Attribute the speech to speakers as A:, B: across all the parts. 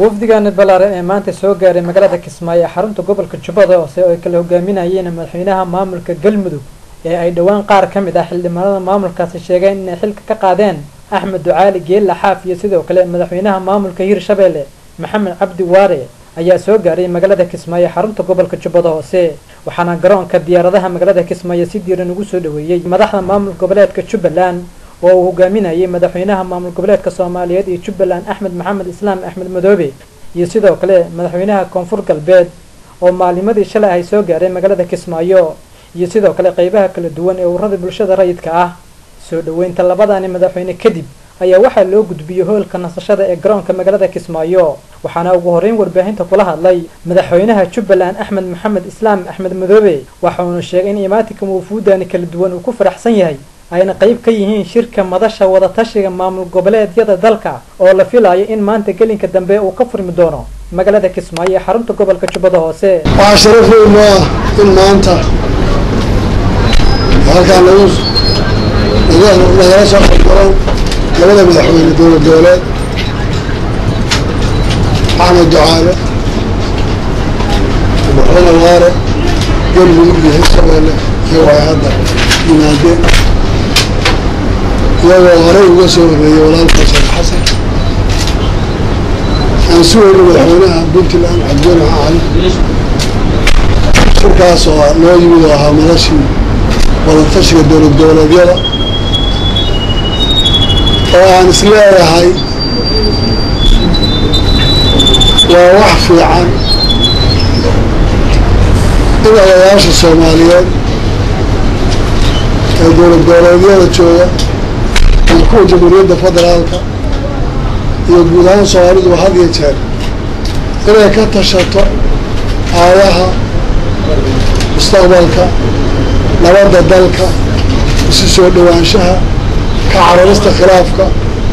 A: wafdigaani ballaaran ee maanta soo gaaray magaalada kismaayo ee xarunta gobolka jubbada hoose oo ay kala hogaaminayeen madaxweynaha maamulka galmudug ee ay dhowaan qaar ka mid ah xildhibaanada maamulkaasi sheegeen inay xilka ka qaadeen axmed ducaali geella xaaf iyo sidoo kale madaxweynaha maamulka hirshabeelle maxamed cabdi waare ayaa soo gaaray magaalada kismaayo xarunta gobolka jubbada hoose waxaana garoonka diyaaradaha magaalada kismaayo si diiran ugu soo dhaweeyey madaxda maamul goboleedka jubbaland oo uu hogaaminayay madaxweynaha maamul goboleedka soomaaliyeed iyo jubbaland axmed maxamed islaam axmed madoobe iyo sidoo kale madaxweynaha koonfur galbeed oo maalimadii shalay ay soo gaaray magaalada kismaayo iyo sidoo kale qeybaha kala duwan ee ururada bulshada rayidka ah soo dhaweynta labadani madaxweyne kadib ayaa waxaa loo gudbiyey hoolka nasashada ee garoonka magaalada kismaayo waxaana ugu horreyn warbaahinta kula hadlay madaxweynaha jubbaland axmed maxamed islaam axmed madoobe waxauna sheegay in imaatinka wufuudani kala duwan uu ku faraxsan yahay ayna qayb ka yihiin shirka madasha wadatashiga maamul goboleedyada dalka oo la filayo in maanta gelinka dambe uu ka furmi doono magaalada kismaayo ee xarunta gobolka jubbada hoose
B: waxaa sharaf weyn noo ah in maanta halkaan lagu nagala soo qaybgalaan labada madaxweyne dowlad goboleed axmed ducaale madaxweyne waare galmudug iyo hirshabeelle iyo waxay hadda yimaadeen iyagoo horey uga soo horreeyay walaalka sheekh xasan aan sugayno madaxweynaha puntland cabdine cali shirkaas oo loo yimid oo ahaa madashii wadatashiga dowlad goboleedyada oo aan is leeyahay waa wax fiican in odayaasha soomaaliyeed ee dowlad goboleedyada jooga iyo kuwa jamhuuriyadda federaalka iyo guud ahaan soomaalidu had iyo jeer inay ka tashato aayaha mustaqbalka nabadda dalka isu soo dhowaanshaha ka cararista khilaafka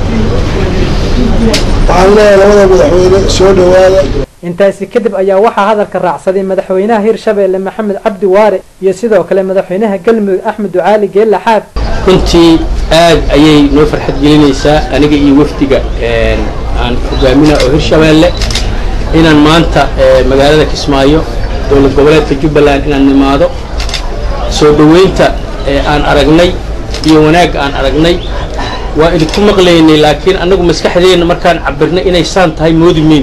B: waxaan leeyahay labada madaxweyne soo dhowaada
A: intaasi kadib ayaa waxaa hadalka raacsaday madaxweynaha hirshabeelle maxamed cabdi waare iyo sidoo kale madaxweynaha galmudug axmed ducaali geella xaaf
C: runtii aad ayay noo farxad gelinaysaa aniga iyo wafdiga aan hogaamina oo hirshabeelle inaan maanta magaalada kismaayo dowlad goboleedka jubbaland inaan nimaado soo dhoweynta aan aragnay iyo wanaag aan aragnay waa idinku maqlaynay laakiin annagu maskaxdeenna markaan cabirnay inay saan tahay moodi meyn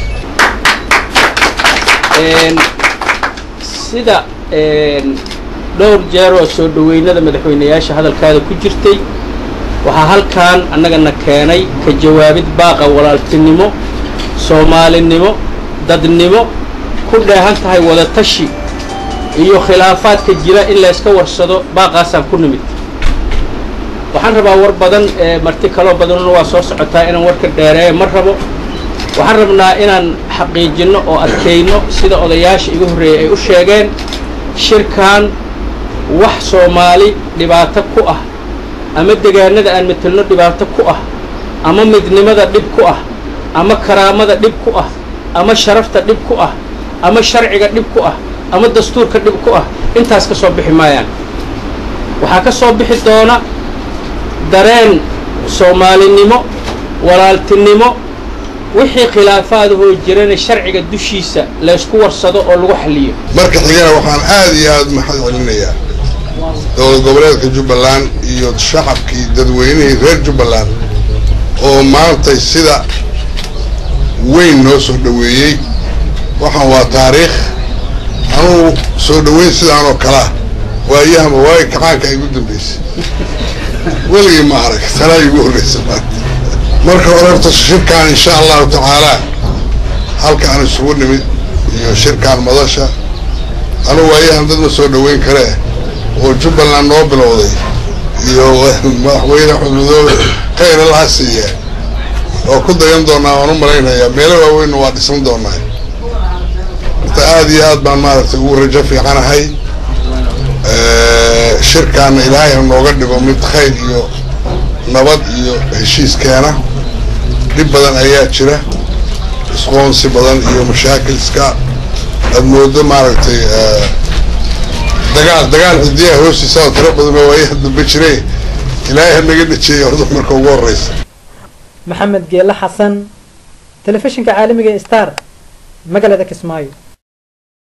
C: sida dhowr jeeroo soo dhoweynada madaxweynayaasha hadalkaada ku jirtay waxaa halkaan annagana keenay ka jawaabid baaqa walaaltinimo soomaalinimo dadnimo ku dheehan tahay wadatashi iyo khilaafaadka jira in layska warsado baaqaasaan ku nimid waxaan rabaa war badan marti kaloo badanuna waa soo socotaa inaan warka dheereeya ma rabo waxaan rabnaa inaan xaqiijinno oo adkayno sida odayaasha igu horreeyay ay u sheegeen shirkan wax soomaali dhibaato ku ah ama degaanada aan metelno dhibaato ku ah ama midnimada dhib ku ah ama karaamada dhib ku ah ama sharafta dhib ku ah ama sharciga dhib ku ah ama dastuurka dhib ku ah intaas ka soo bixi maayaan waxaa ka soo bixi doona dareen soomaalinimo walaaltinimo wixii khilaafaadahoo jirana sharciga dushiisa laysku warsado oo lagu xaliyo
D: marka xigana waxaan aad iyo aad maxad celinayaa dowlad goboleedka jubbaland iyo shacabkii dadweynihii reer jubbaland oo maantay sida weyn noo soo dhoweeyey waxaan waa taariikh anugu soo dhoweyn sidaan oo kalea waayahama waayo kacaanka igu dambaysay weligii ma arag tanaa igu horreysa maanta marka hore horta shirkaan insha allahu tacaalaa halka aan isugu nimid iyo shirkaan madasha anugu waayahan dad ma soo dhoweyn karee oo jubbaland noo bilowday iyo madaxweyne axmed madoobe khayra laha siiya oo ku dayan doonaa waan u malaynayaa meelo waaweynna waa dhisan doonaa horta aada iyo aad baan maaragtay ugu rajo fiicanahay shirkaana ilaahayna nooga dhigo mid khayr iyo nabad iyo heshiis keena dhib badan ayaa jira isqoonsi badan iyo mashaakil iska aad moodo maaragtay dagaal dagaal xidiyaha hoostiisa oo tiro badan oo waayaha dambe jiray ilaahay ha naga dhajeeya horta marka ugu horreysa
A: maxamed geele xasan telefishinka caalamiga ee star magaalada kismaayo